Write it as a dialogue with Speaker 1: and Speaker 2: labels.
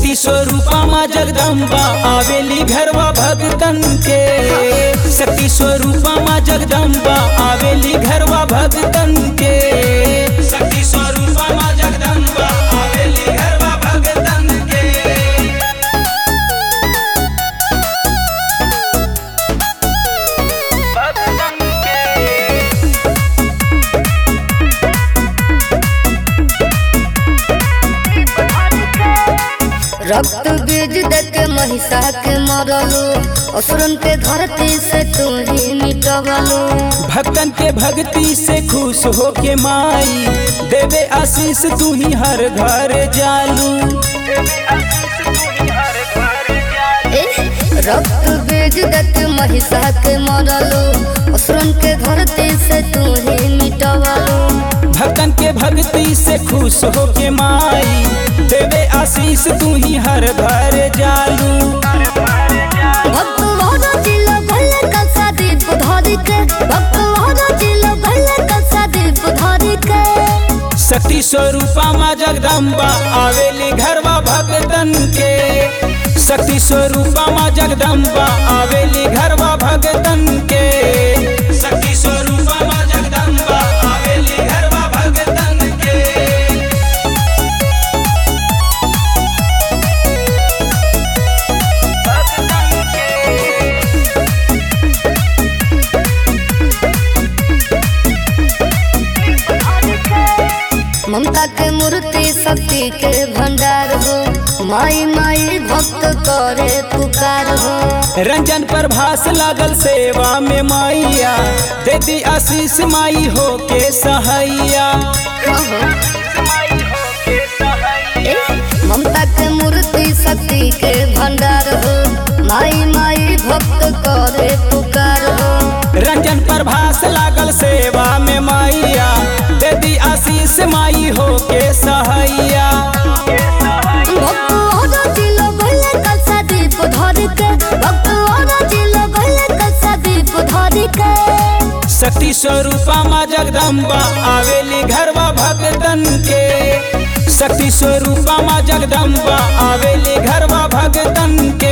Speaker 1: शक्ति स्वरूपा माँ जगदम्बा आवेली घरवा भगतन के शक्ति स्वरूपा माँ जगदम्बा आवेली घरवा भगतन के शक्ति स्वरूपा माँ जगदम्बा आवेली घरवा भगतन के
Speaker 2: रक्त बीज देके महिषा के मरलू असुरन के धरती से तू ही मिटवलू
Speaker 1: भक्तन के भक्ति से खुश हो के माई देवे आशीष तू ही हर घर जालू
Speaker 2: ए, रक्त बीज देके महिषा के मरलू असुरन के धरती से तू ही मिटवलू
Speaker 1: भक्तन के भक्ति से खुश हो के माई देवे आशीष तू ही हर घर जालू
Speaker 2: भक्त वादा जिला भले कसा दीप धरी के भक्त वादा जिला भले कसा दीप धरी के
Speaker 1: शक्ति स्वरूपा माँ जगदम्बा आवेली घरवा भगतन के शक्ति स्वरूपा माँ जगदम्बा आवेली घरवा भगतन के शक्ति स्वरूपा माँ जगदम्बा आवेली घरवा भगतन के
Speaker 2: ममता के मूर्ति शक्ति के भंडार हो माई माई भक्त करे पुकार हो
Speaker 1: रंजन पर भास लागल सेवा में मैया देती आशीष माई हो के सहैया
Speaker 2: ए, ममता के मूर्ति शक्ति के भंडार हो माई माई भक्त करे पुकार हो
Speaker 1: रंजन पर भास लागल सेवा में मैया देती आशीष माई हो के सहैया
Speaker 2: भक्त वादा जिला भले कसा दीप धरी के भक्त वादा जिला भले कसा दीप धरी के
Speaker 1: शक्ति स्वरूपा माँ जगदम्बा आवेली घरवा भगतन के शक्ति स्वरूपा माँ जगदम्बा आवेली घरवा भगतन के